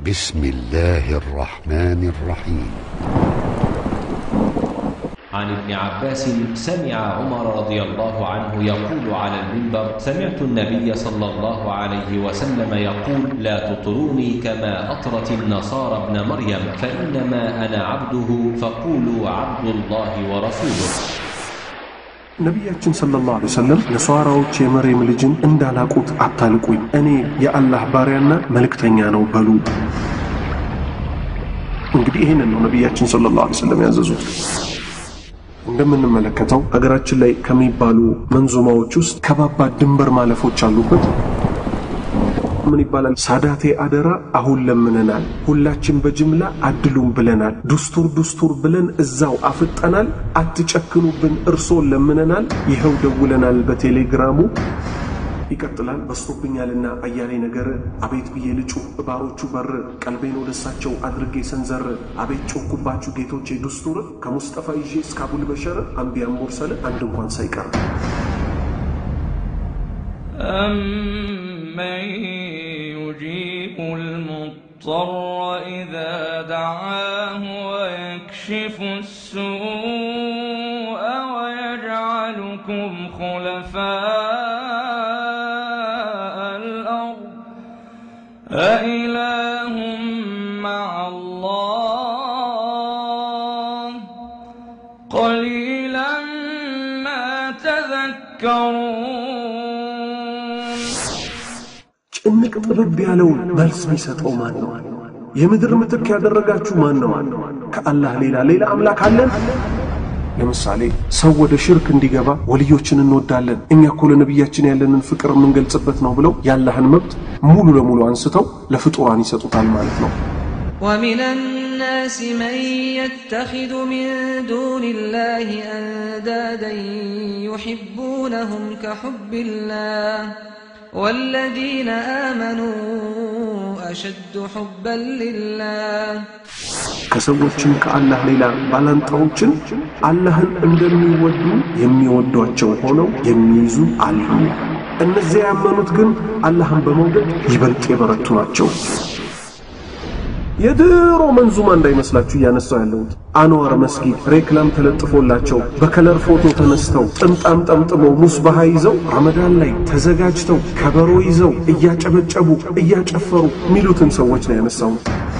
بسم الله الرحمن الرحيم عن ابن عباس سمع عمر رضي الله عنه يقول على المنبر سمعت النبي صلى الله عليه وسلم يقول لا تطروني كما أطرت النصارى ابن مريم فإنما أنا عبده فقولوا عبد الله ورسوله ነቢያችን ሰለላሁ ዐለይሂ ወሰለም ነሷራዎች የመርየም ልጅን እንዳላቁት አታልቁኝ፣ እኔ የአላህ ባሪያና መልእክተኛ ነው በሉ። እንግዲህ ይህንን ነው ነቢያችን ሰለላሁ ዐለይሂ ወሰለም ያዘዙት። እንደምንመለከተው ሀገራችን ላይ ከሚባሉ መንዙማዎች ውስጥ ከባባድ ድንበር ማለፎች አሉበት። ምን ይባላል? ሳዳቴ አደራ አሁን ለምነናል፣ ሁላችን በጅምላ አድሉም ብለናል፣ ዱስቱር ዱስቱር ብለን እዛው አፍጠናል፣ አትጨክኑብን እርሶን ለምነናል፣ ይኸው ደውለናል በቴሌግራሙ ይቀጥላል። በስቶብኛልና አያሌ ነገር አቤት ብዬ ልጩ ባሮቹ በር ቀልቤን ወደሳቸው አድርጌ ሰንዘር አቤት ጮኩባችሁ ጌቶቼ ዱስቱር ከሙስጠፋ ይዤ እስከ አቡል በሸር አንቢያን ሙርሰል አንድ እንኳን ሳይቀር أمن يجيب المضطر إذا دعاه ويكشف السوء ويجعلكم خلفاء الأرض أإله مع الله قليلا ما تذكرون ጭንቅ ጥብብ ያለውን መልስ የሚሰጠው ማን ነው? የምድር ምትክ ያደረጋችሁ ማን ነው? ከአላህ ሌላ ሌላ አምላክ አለን? ለምሳሌ ሰው ወደ ሽርክ እንዲገባ ወልዮችን እንወዳለን፣ እኛ እኮ ለነቢያችን ያለንን ፍቅር የምንገልጽበት ነው ብለው የአላህን መብት ሙሉ ለሙሉ አንስተው ለፍጡራን ይሰጡታል ማለት ነው። ومن الناس من يتخذ من دون الله أندادا يحبونهم كحب الله والذين آمنوا أشد حبا لله ከሰዎችም ከአላህ ሌላ ባላንጣዎችን አላህን እንደሚወዱ የሚወዷቸው ሆነው የሚይዙ አሉ። እነዚያ ያመኑት ግን አላህን በመውደድ ይበልጥ የበረቱ ናቸው። የድሮ መንዙማ እንዳይመስላችሁ እያነሳው ያለሁት አንዋር መስጊድ ሬክላም ተለጥፎላቸው በከለር ፎቶ ተነስተው ጥምጣም ጠምጥመው ሙስባሃ ይዘው ረመዳን ላይ ተዘጋጅተው ከበሮ ይዘው እያጨበጨቡ እያጨፈሩ የሚሉትን ሰዎች ነው ያነሳሁት።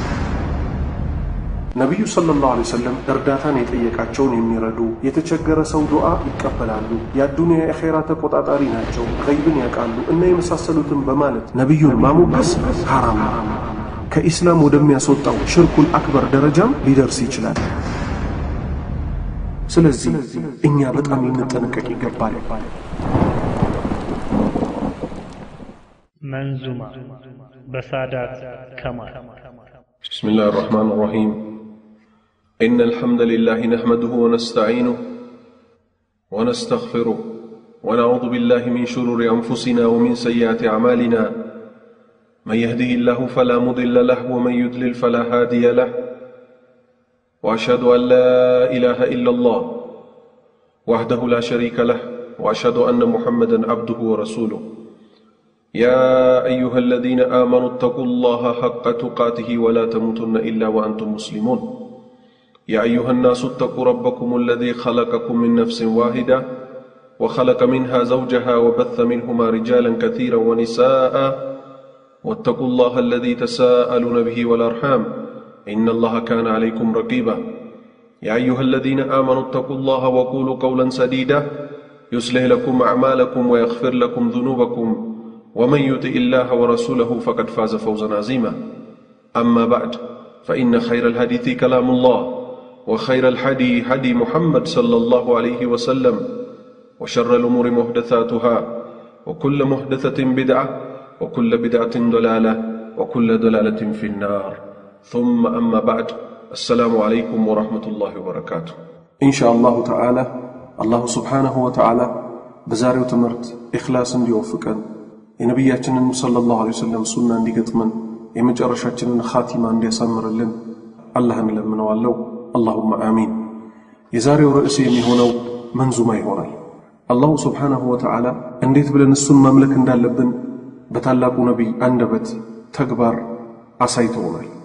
ነቢዩ ሰለላሁ ዐለይሂ ወሰለም እርዳታን የጠየቃቸውን የሚረዱ የተቸገረ ሰው ዱዓ ይቀበላሉ፣ የአዱንያ የአኼራ ተቆጣጣሪ ናቸው፣ ገይብን ያውቃሉ እና የመሳሰሉትን በማለት ነቢዩን ማሞገስ ሐራም ነው። ከኢስላም ወደሚያስወጣው ሽርኩል አክበር ደረጃም ሊደርስ ይችላል። ስለዚህ እኛ በጣም ልንጠነቀቅ ይገባል። منزومة بسادات كمال بسم الله الرحمن الرحيم إن الحمد لله نحمده ونستعينه ونستغفره ونعوذ بالله من شرور أنفسنا ومن سيئات أعمالنا من يهده الله فلا مضل له ومن يضلل فلا هادي له وأشهد أن لا إله إلا الله وحده لا شريك له وأشهد أن محمدا عبده ورسوله يا أيها الذين آمنوا اتقوا الله حق تقاته ولا تموتن إلا وأنتم مسلمون يا أيها الناس اتقوا ربكم الذي خلقكم من نفس واحدة وخلق منها زوجها وبث منهما رجالا كثيرا ونساء واتقوا الله الذي تساءلون به والأرحام إن الله كان عليكم رقيبا يا أيها الذين آمنوا اتقوا الله وقولوا قولا سديدا يصلح لكم أعمالكم ويغفر لكم ذنوبكم ومن يطع الله ورسوله فقد فاز فوزا عظيما أما بعد فإن خير الحديث كلام الله وخير الحدي حدي محمد صلى الله عليه وسلم وشر الأمور محدثاتها وكل محدثة بدعة وكل بدعة ضلالة وكل ضلالة في النار ثم أما بعد السلام عليكم ورحمة الله وبركاته ኢንሻ አላሁ ተዓላ አላሁ ስብሓነሁ ወተዓላ በዛሬው ትምህርት ኢኽላስ እንዲወፍቀን የነቢያችንን ሰለላሁ ዐለይሂ ወሰለም ሱና እንዲገጥመን የመጨረሻችንን ኻቲማ እንዲያሳምርልን አላህን እለምነዋለሁ። አላሁመ አሚን። የዛሬው ርዕስ የሚሆነው መንዙማ ይሆናል። አላሁ ስብሓነሁ ወተዓላ እንዴት ብለን እሱን ማምለክ እንዳለብን በታላቁ ነቢይ አንደበት ተግባር አሳይተውናል።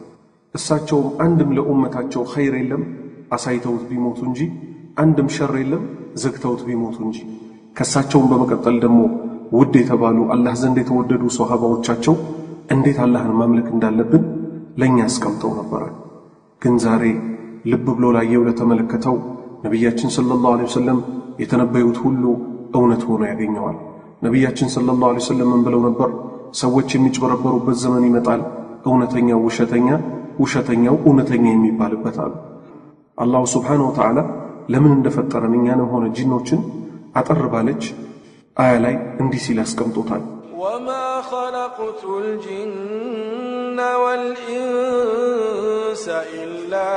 እሳቸውም አንድም ለኡመታቸው ኸይር የለም አሳይተውት ቢሞቱ እንጂ አንድም ሸር የለም ዘግተውት ቢሞቱ እንጂ። ከእሳቸውም በመቀጠል ደግሞ ውድ የተባሉ አላህ ዘንድ የተወደዱ ሶሃባዎቻቸው እንዴት አላህን ማምለክ እንዳለብን ለእኛ አስቀምጠው ነበረ። ግን ዛሬ ልብ ብሎ ላየው ለተመለከተው ነቢያችን ሰለላሁ ዐለይሂ ወሰለም የተነበዩት ሁሉ እውነት ሆኖ ያገኘዋል። ነቢያችን ሰለላሁ ዐለይሂ ወሰለም ምን ብለው ነበር? ሰዎች የሚጭበረበሩበት ዘመን ይመጣል፣ እውነተኛው ውሸተኛ፣ ውሸተኛው እውነተኛ የሚባልበት አሉ። አላሁ ስብሓነሁ ወተዓላ ለምን እንደፈጠረን እኛንም ሆነ ጂኖችን አጠር ባለች አያ ላይ እንዲህ ሲል ያስቀምጦታል። وما خلقت الجن والإنس إلا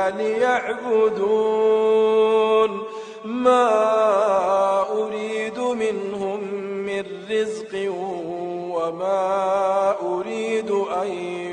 ليعبدون ما أريد منهم من رزق وما أريد أن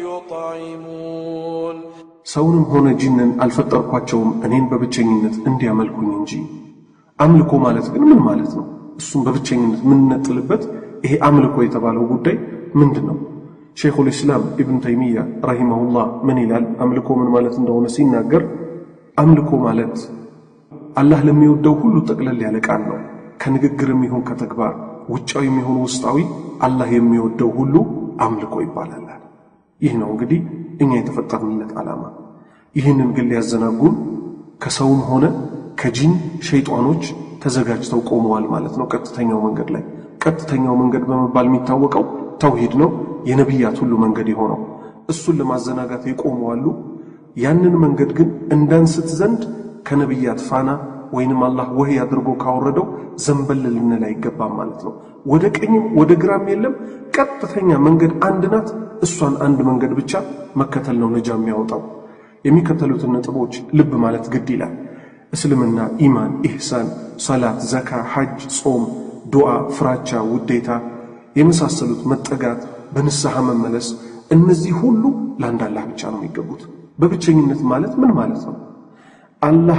يطعمون ሰውንም ሆነ ጂንን አልፈጠርኳቸውም እኔን በብቸኝነት እንዲያመልኩኝ እንጂ። አምልኮ ማለት ግን ምን ማለት ነው? እሱም በብቸኝነት የምንነጥልበት ይሄ አምልኮ የተባለው ጉዳይ ምንድን ነው? ሼኹል ኢስላም ኢብን ተይሚያ ረሂመሁላህ ምን ይላል? አምልኮ ምን ማለት እንደሆነ ሲናገር አምልኮ ማለት አላህ ለሚወደው ሁሉ ጠቅለል ያለ ቃል ነው። ከንግግርም ይሁን ከተግባር ውጫዊም ይሁን ውስጣዊ አላህ የሚወደው ሁሉ አምልኮ ይባላል። ይህ ነው እንግዲህ እኛ የተፈጠርንለት ዓላማ። ይህንን ግን ሊያዘናጉን ከሰውም ሆነ ከጂን ሸይጧኖች ተዘጋጅተው ቆመዋል ማለት ነው። ቀጥተኛው መንገድ ላይ ቀጥተኛው መንገድ በመባል የሚታወቀው ተውሂድ ነው፣ የነቢያት ሁሉ መንገድ የሆነው እሱን ለማዘናጋት የቆመዋሉ። ያንን መንገድ ግን እንዳንስት ዘንድ ከነቢያት ፋና ወይንም አላህ ወህይ አድርጎ ካወረደው ዘንበል ልንል አይገባም ማለት ነው። ወደ ቀኝም ወደ ግራም የለም። ቀጥተኛ መንገድ አንድ ናት። እሷን አንድ መንገድ ብቻ መከተል ነው ነጃ የሚያወጣው። የሚከተሉትን ነጥቦች ልብ ማለት ግድ ይላል። እስልምና፣ ኢማን፣ ኢሕሳን፣ ሰላት፣ ዘካ፣ ሐጅ፣ ጾም፣ ዱዓ፣ ፍራቻ፣ ውዴታ የመሳሰሉት መጠጋት፣ በንስሐ መመለስ፣ እነዚህ ሁሉ ለአንድ አላህ ብቻ ነው የሚገቡት። በብቸኝነት ማለት ምን ማለት ነው? አላህ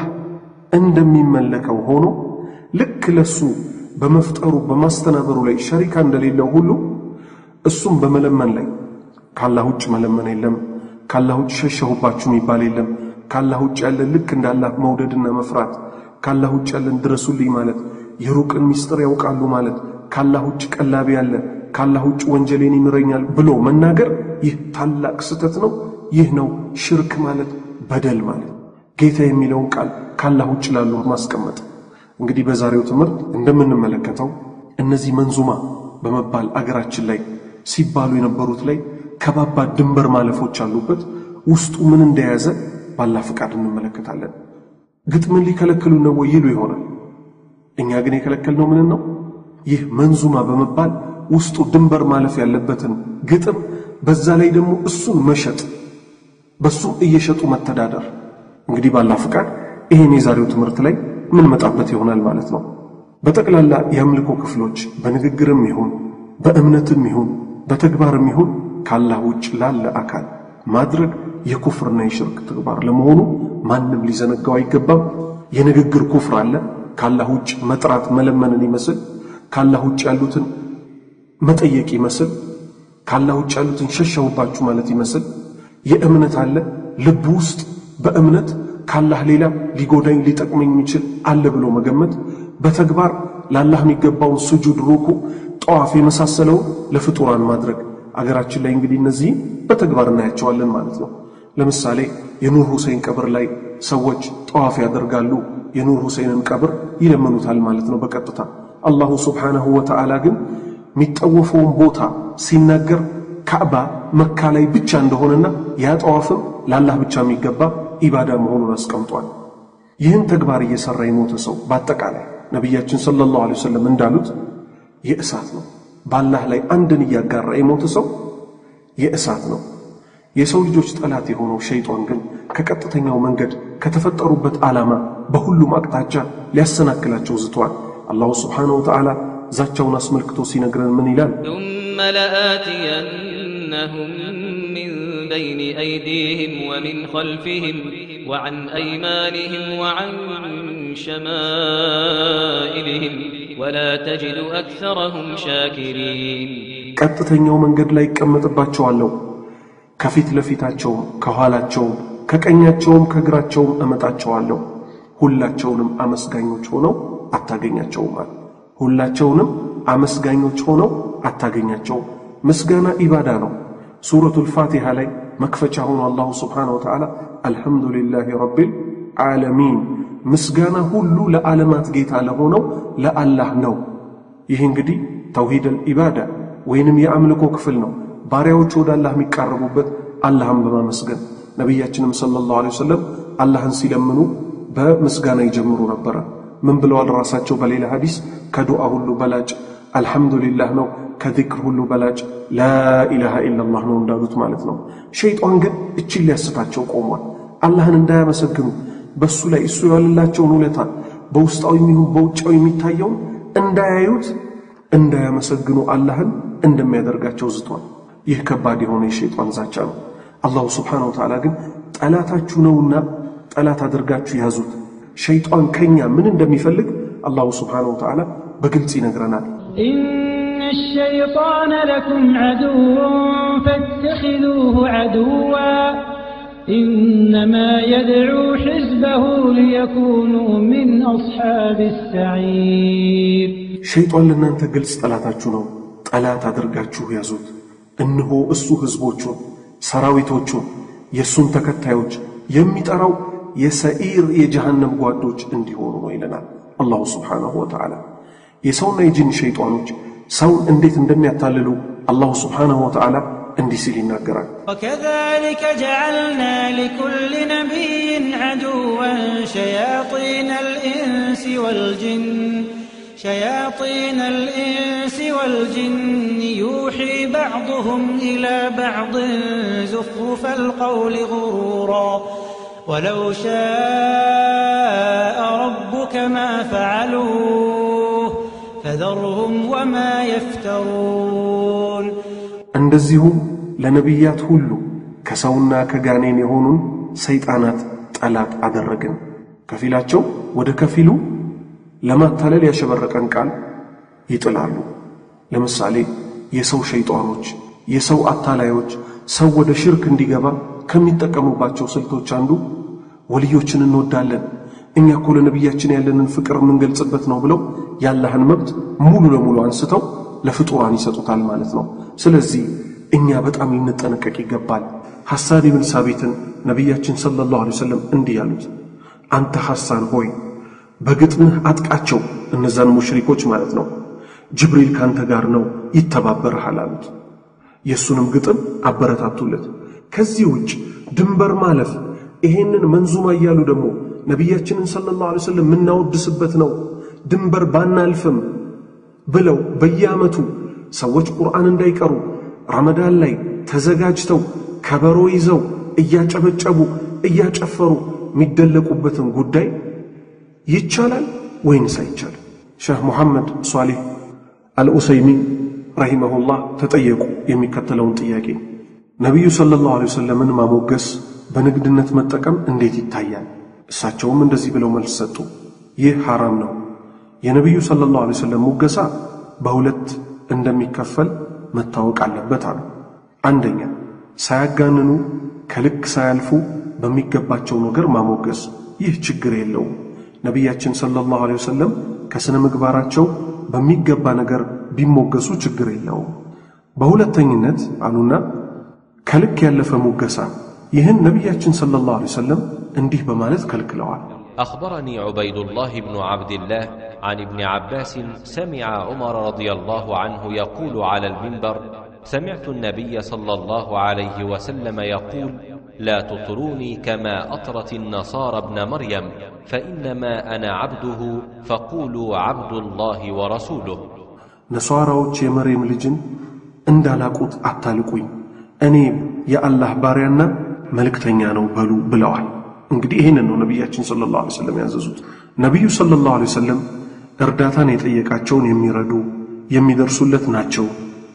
እንደሚመለከው ሆኖ ልክ ለሱ በመፍጠሩ በማስተናበሩ ላይ ሸሪካ እንደሌለው ሁሉ እሱም በመለመን ላይ ካላህ ውጭ መለመን የለም። ካላህ ውጭ ሸሸሁባችሁ የሚባል የለም። ካላህ ውጭ ያለን ልክ እንደ አላህ መውደድና መፍራት፣ ካላህ ውጭ ያለን ድረሱልኝ ማለት፣ የሩቅን ሚስጥር ያውቃሉ ማለት፣ ካላህ ውጭ ቀላቢ ያለ፣ ካላህ ውጭ ወንጀሌን ይምረኛል ብሎ መናገር ይህ ታላቅ ስህተት ነው። ይህ ነው ሽርክ ማለት በደል ማለት ጌታ የሚለውን ቃል ካላህ ውጭ ላሉ ማስቀመጥ። እንግዲህ በዛሬው ትምህርት እንደምንመለከተው እነዚህ መንዙማ በመባል አገራችን ላይ ሲባሉ የነበሩት ላይ ከባባድ ድንበር ማለፎች አሉበት። ውስጡ ምን እንደያዘ ባላ ፍቃድ እንመለከታለን። ግጥምን ሊከለክሉ ነው ወይ ይሉ ይሆናል። እኛ ግን የከለከልነው ምንን ነው? ይህ መንዙማ በመባል ውስጡ ድንበር ማለፍ ያለበትን ግጥም፣ በዛ ላይ ደግሞ እሱን መሸጥ፣ በሱም እየሸጡ መተዳደር። እንግዲህ ባላ ፍቃድ ይሄን የዛሬው ትምህርት ላይ ምን መጣበት ይሆናል ማለት ነው። በጠቅላላ የአምልኮ ክፍሎች በንግግርም ይሁን በእምነትም ይሁን በተግባርም ይሁን ካላህ ውጭ ላለ አካል ማድረግ የኩፍርና የሽርክ ተግባር ለመሆኑ ማንም ሊዘነጋው አይገባም። የንግግር ኩፍር አለ። ካላህ ውጭ መጥራት መለመንን ይመስል ካላህ ውጭ ያሉትን መጠየቅ ይመስል ካላህ ውጭ ያሉትን ሸሸሁባችሁ ማለት ይመስል የእምነት አለ። ልብ ውስጥ በእምነት ካላህ ሌላ ሊጎዳኝ ሊጠቅመኝ የሚችል አለ ብሎ መገመት፣ በተግባር ለአላህ የሚገባውን ስጁድ፣ ሩኩ፣ ጠዋፍ የመሳሰለውን ለፍጡራን ማድረግ። አገራችን ላይ እንግዲህ እነዚህ በተግባር እናያቸዋለን ማለት ነው። ለምሳሌ የኑር ሁሴን ቀብር ላይ ሰዎች ጠዋፍ ያደርጋሉ። የኑር ሁሴንን ቀብር ይለምኑታል ማለት ነው በቀጥታ። አላሁ ስብሓነሁ ወተዓላ ግን የሚጠወፈውን ቦታ ሲናገር ካዕባ መካ ላይ ብቻ እንደሆነና ያ ጠዋፍም ለአላህ ብቻ የሚገባ ኢባዳ መሆኑን አስቀምጧል። ይህን ተግባር እየሠራ የሞተ ሰው በአጠቃላይ ነቢያችን ሰለላሁ ዐለይሂ ወሰለም እንዳሉት የእሳት ነው። በአላህ ላይ አንድን እያጋራ የሞተ ሰው የእሳት ነው። የሰው ልጆች ጠላት የሆነው ሸይጧን ግን ከቀጥተኛው መንገድ ከተፈጠሩበት ዓላማ በሁሉም አቅጣጫ ሊያሰናክላቸው ዝተዋል። አላሁ ስብሓነሁ ወተዓላ ዛቻውን አስመልክቶ ሲነግረን ምን ይላል? ثم لآتينهم من بين أيديهم ومن خلفهم وعن أيمانهم وعن شمائلهم ولا تجد أكثرهم شاكرين ቀጥተኛው መንገድ ላይ ይቀመጥባቸዋለሁ፣ ከፊት ለፊታቸውም ከኋላቸውም ከቀኛቸውም ከግራቸውም እመጣቸዋለሁ ሁላቸውንም አመስጋኞች ሆነው አታገኛቸውም አለ። ሁላቸውንም አመስጋኞች ሆነው አታገኛቸውም። ምስጋና ኢባዳ ነው። ሱረቱል ፋቲሃ ላይ መክፈቻ ሆኖ አላሁ ስብሓነሁ ወተዓላ አልሐምዱሊላሂ ረቢል ዓለሚን ምስጋና ሁሉ ለዓለማት ጌታ ለሆነው ለአላህ ነው። ይህ እንግዲህ ተውሂደል ኢባዳ ወይንም የአምልኮ ክፍል ነው። ባሪያዎች ወደ አላህ የሚቃረቡበት አላህን በማመስገን ነቢያችንም ሰለላሁ ዐለይሂ ወሰለም አላህን ሲለምኑ በምስጋና ይጀምሩ ነበረ። ምን ብለዋል ራሳቸው በሌላ ሐዲስ ከዱዓ ሁሉ በላጭ አልሐምዱሊላህ ነው፣ ከዚክር ሁሉ በላጭ ላኢላሃ ኢላላህ ነው እንዳሉት ማለት ነው። ሸይጣን ግን እችን ሊያስታቸው ቆሟል። አላህን እንዳያመሰግኑ በእሱ ላይ እሱ ያለላቸውን ውለታ በውስጣዊ የሚሆን በውጫዊ የሚታየውን እንዳያዩት እንዳያመሰግኑ አላህን እንደሚያደርጋቸው ዝቷል። ይህ ከባድ የሆነ የሸይጣን ዛቻ ነው። አላሁ ስብሓነሁ ወተዓላ ግን ጠላታችሁ ነውና ጠላት አድርጋችሁ ያዙት። ሸይጣን ከኛ ምን እንደሚፈልግ አላሁ ስብሓነሁ ወተዓላ በግልጽ ይነግረናል። إن الشيطان لكم عدو فاتخذوه عدوا إنما يدعو حزبه ليكونوا من أصحاب السعير ሸይጣን ለእናንተ ግልጽ ጠላታችሁ ነው። ጠላት አድርጋችሁ ያዙት። እነሆ እሱ ሕዝቦቹን፣ ሰራዊቶቹን፣ የእሱን ተከታዮች የሚጠራው የሰኢር የጀሃነም ጓዶች እንዲሆኑ ነው ይለናል አላሁ ስብሓነሁ ወተዓላ። የሰውና የጂን ሸይጣኖች ሰውን እንዴት እንደሚያታልሉ አላሁ ስብሓነሁ ወተዓላ እንዲህ ሲል ይናገራል። وكذلك جعلنا لكل نبي عدوا شياطين الإنس والجن شياطين الإنس والجن يوحي بعضهم إلى بعض زخرف القول غرورا ولو شاء ربك ما فعلوه فذرهم وما يفترون እንደዚሁም ለነቢያት ሁሉ ከሰውና ከጋኔን የሆኑን ሰይጣናት ጠላት አደረግን። ከፊላቸው ወደ ከፊሉ ለማታለል ያሸበረቀን ቃል ይጥላሉ። ለምሳሌ የሰው ሸይጣኖች፣ የሰው አታላዮች ሰው ወደ ሽርክ እንዲገባ ከሚጠቀሙባቸው ስልቶች አንዱ ወልዮችን እንወዳለን እኛ እኮ ለነቢያችን ያለንን ፍቅር የምንገልጽበት ነው ብለው የአላህን መብት ሙሉ ለሙሉ አንስተው ለፍጡራን ይሰጡታል ማለት ነው። ስለዚህ እኛ በጣም ልንጠነቀቅ ይገባል። ሐሳን ብን ሳቢትን ነቢያችን ሰለላሁ ዐለይሂ ወሰለም እንዲህ ያሉት፣ አንተ ሐሳን ሆይ በግጥምህ አጥቃቸው፣ እነዛን ሙሽሪኮች ማለት ነው። ጅብሪል ካንተ ጋር ነው ይተባበርሃል አሉት። የእሱንም ግጥም አበረታቱለት። ከዚህ ውጭ ድንበር ማለፍ ይሄንን መንዙማ እያሉ ደግሞ ነቢያችንን ሰለላሁ ዐለይሂ ወሰለም የምናወድስበት ነው ድንበር ባናልፍም ብለው በየዓመቱ ሰዎች ቁርአን እንዳይቀሩ ረመዳን ላይ ተዘጋጅተው ከበሮ ይዘው እያጨበጨቡ እያጨፈሩ የሚደለቁበትን ጉዳይ ይቻላል ወይንስ አይቻልም? ሼህ ሙሐመድ ሷሊህ አልኡሰይሚን ረሂመሁላህ ተጠየቁ የሚከተለውን ጥያቄ። ነቢዩ ሰለላሁ ዐለይሂ ወሰለምን ማሞገስ በንግድነት መጠቀም እንዴት ይታያል? እሳቸውም እንደዚህ ብለው መልስ ሰጡ። ይህ ሐራም ነው። የነቢዩ ሰለላሁ ዐለይሂ ወሰለም ሙገሳ በሁለት እንደሚከፈል መታወቅ አለበት አሉ። አንደኛ ሳያጋንኑ ከልክ ሳያልፉ በሚገባቸው ነገር ማሞገስ፣ ይህ ችግር የለውም። ነቢያችን ሰለላሁ ዐለይሂ ወሰለም ከሥነ ምግባራቸው በሚገባ ነገር ቢሞገሱ ችግር የለውም። በሁለተኝነት አሉና ከልክ ያለፈ ሙገሳ፣ ይህን ነቢያችን ሰለላሁ ዐለይሂ ወሰለም እንዲህ በማለት ከልክለዋል። أخبرني عبيد الله بن عبد الله عن ابن عباس سمع عمر رضي الله عنه يقول على المنبر سمعت النبي صلى الله عليه وسلم يقول لا تطروني كما أطرت النصارى ابن مريم فإنما أنا عبده فقولوا عبد الله ورسوله ነሷራዎች የመርየም ልጅን እንዳላቁት አታልቁኝ፣ እኔ የአላህ ባሪያና መልእክተኛ ነው በሉ ብለዋል። እንግዲህ ይህንን ነው ነቢያችን ሰለላሁ ዐለይሂ ወሰለም ያዘዙት። ነቢዩ ሰለላሁ ዐለይሂ ወሰለም እርዳታን የጠየቃቸውን የሚረዱ የሚደርሱለት ናቸው።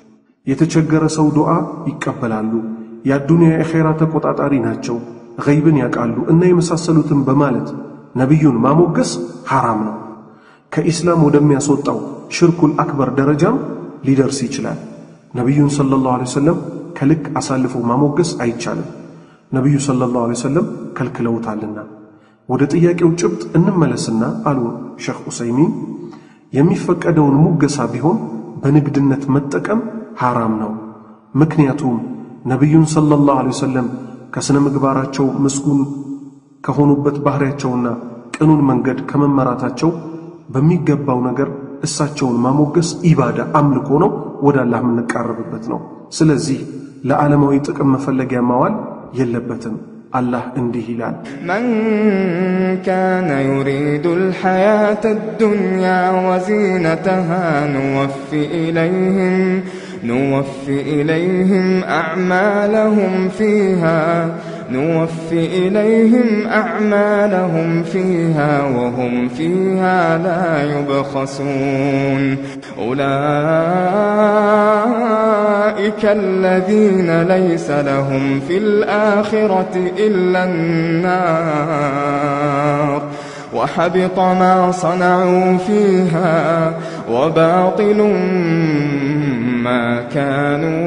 የተቸገረ ሰው ዱዓ ይቀበላሉ። የአዱንያ የኼራ ተቆጣጣሪ ናቸው። ገይብን ያውቃሉ እና የመሳሰሉትን በማለት ነቢዩን ማሞገስ ሐራም ነው። ከኢስላም ወደሚያስወጣው ሽርኩል አክበር ደረጃም ሊደርስ ይችላል። ነቢዩን ሰለላሁ ዐለይሂ ወሰለም ከልክ አሳልፎ ማሞገስ አይቻልም። ነቢዩ ሰለላሁ ዐለይሂ ወሰለም ከልክለውታልና። ወደ ጥያቄው ጭብጥ እንመለስና አሉ ሼኽ ዑሰይሚን የሚፈቀደውን ሙገሳ ቢሆን በንግድነት መጠቀም ሐራም ነው። ምክንያቱም ነቢዩን ሰለላሁ ዐለይሂ ወሰለም ከሥነ ምግባራቸው ምስጉን ከሆኑበት ባሕሪያቸውና ቅኑን መንገድ ከመመራታቸው በሚገባው ነገር እሳቸውን ማሞገስ ኢባዳ አምልኮ ነው፣ ወደ አላህ የምንቃረብበት ነው። ስለዚህ ለዓለማዊ ጥቅም መፈለጊያ ማዋል የለበትም። አላህ እንዲህ ይላል፣ من كان يريد الحياة الدنيا وزينتها نوفي إليهم نوفي إليهم أعمالهم فيها نوفي إليهم أعمالهم فيها وهم فيها لا يبخسون أولئك الذين ليس لهم في الآخرة إلا النار وحبط ما صنعوا فيها وباطل ما كانوا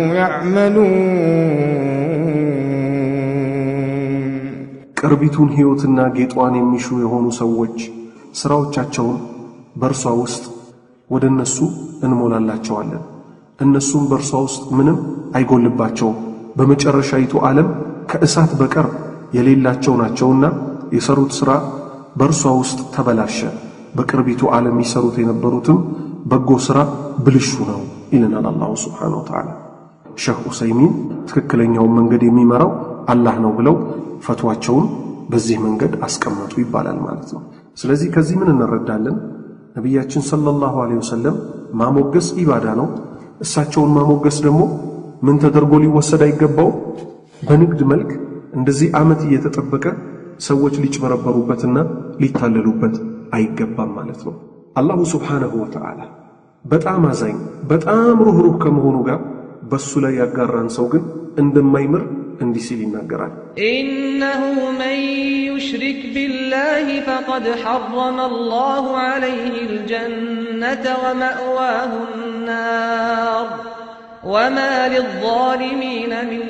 يعملون ቅርቢቱን ሕይወትና ጌጧን የሚሹ የሆኑ ሰዎች ሥራዎቻቸውን በእርሷ ውስጥ ወደ እነሱ እንሞላላቸዋለን። እነሱም በእርሷ ውስጥ ምንም አይጎልባቸውም። በመጨረሻይቱ ዓለም ከእሳት በቀር የሌላቸው ናቸውና የሠሩት ሥራ በእርሷ ውስጥ ተበላሸ። በቅርቢቱ ዓለም ይሠሩት የነበሩትም በጎ ሥራ ብልሹ ነው ይለናል አላሁ ስብሓነሁ ወተዓላ። ሼኽ ዑሰይሚን ትክክለኛውን መንገድ የሚመራው አላህ ነው ብለው ፈትዋቸውን በዚህ መንገድ አስቀመጡ ይባላል ማለት ነው። ስለዚህ ከዚህ ምን እንረዳለን? ነቢያችን ሰለላሁ ዐለይሂ ወሰለም ማሞገስ ኢባዳ ነው። እሳቸውን ማሞገስ ደግሞ ምን ተደርጎ ሊወሰድ አይገባው? በንግድ መልክ እንደዚህ ዓመት እየተጠበቀ ሰዎች ሊጭበረበሩበትና ሊታለሉበት አይገባም ማለት ነው። አላሁ ስብሓነሁ ወተዓላ በጣም አዛኝ በጣም ሩኅሩህ ከመሆኑ ጋር በሱ ላይ ያጋራን ሰው ግን እንደማይምር እንዲህ ሲል ይናገራል። إنه من يشرك بالله فقد حرم الله عليه الجنة ومأواه النار وما للظالمين من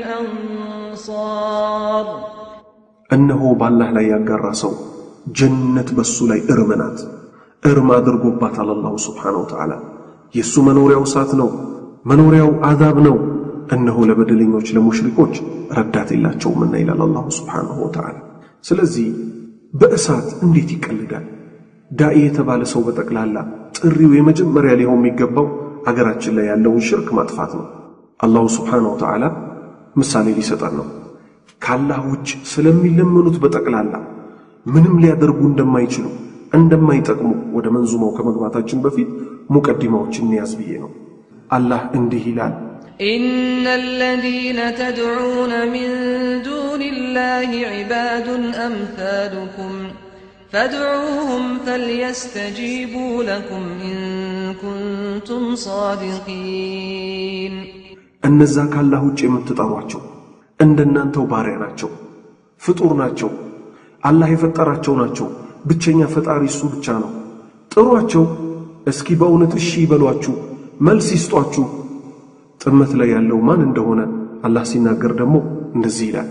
أنصار እነሆ ባላህ ላይ ያጋራ ሰው ጀነት በሱ ላይ እርም ናት። እርም አድርጎባታል አላሁ ስብሓነሁ ወተዓላ። የእሱ መኖሪያው እሳት ነው፣ መኖሪያው አዛብ ነው። እነሆ ለበደለኞች ለሙሽሪኮች ረዳት የላቸውምና ይላል አላሁ ስብሓነሁ ወተዓላ። ስለዚህ በእሳት እንዴት ይቀልዳል? ዳኢ የተባለ ሰው በጠቅላላ ጥሪው የመጀመሪያ ሊሆን የሚገባው አገራችን ላይ ያለውን ሽርክ ማጥፋት ነው። አላሁ ስብሓነሁ ወተዓላ ምሳሌ ሊሰጠን ነው። ካላህ ውጭ ስለሚለመኑት በጠቅላላ ምንም ሊያደርጉ እንደማይችሉ እንደማይጠቅሙ ወደ መንዙማው ከመግባታችን በፊት ሙቀዲማዎችን እንያዝ ብዬ ነው። አላህ እንዲህ ይላል إن الذين تدعون من دون الله عباد أمثالكم فادعوهم فليستجيبوا لكم إن كنتم صادقين እነዛ ካላህ ውጭ የምትጠሯቸው እንደናንተው ባሪያ ናቸው፣ ፍጡር ናቸው፣ አላህ የፈጠራቸው ናቸው። ብቸኛ ፈጣሪ እሱ ብቻ ነው። ጥሯቸው፣ እስኪ በእውነት እሺ ይበሏችሁ፣ መልስ ይስጧችሁ። ጥመት ላይ ያለው ማን እንደሆነ አላህ ሲናገር ደግሞ እንደዚህ ይላል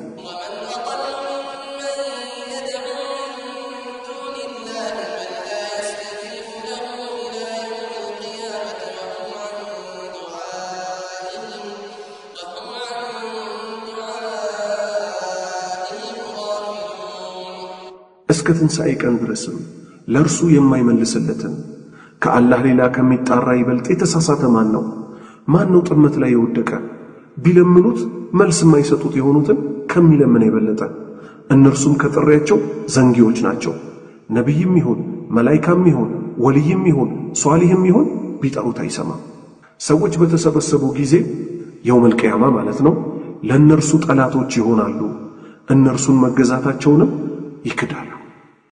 እስከ ትንሣኤ ቀን ድረስም ለእርሱ የማይመልስለትን ከአላህ ሌላ ከሚጣራ ይበልጥ የተሳሳተ ማን ነው? ማን ነው ጥመት ላይ የወደቀ? ቢለምኑት መልስ የማይሰጡት የሆኑትን ከሚለምን የበለጠ። እነርሱም ከጥሪያቸው ዘንጊዎች ናቸው። ነቢይም ይሁን መላይካም ይሁን ወልይም ይሁን ሷሊህም ይሁን ቢጠሩት አይሰማም። ሰዎች በተሰበሰቡ ጊዜ የውመል ቂያማ ማለት ነው ለእነርሱ ጠላቶች ይሆናሉ። እነርሱን መገዛታቸውንም ይክዳሉ።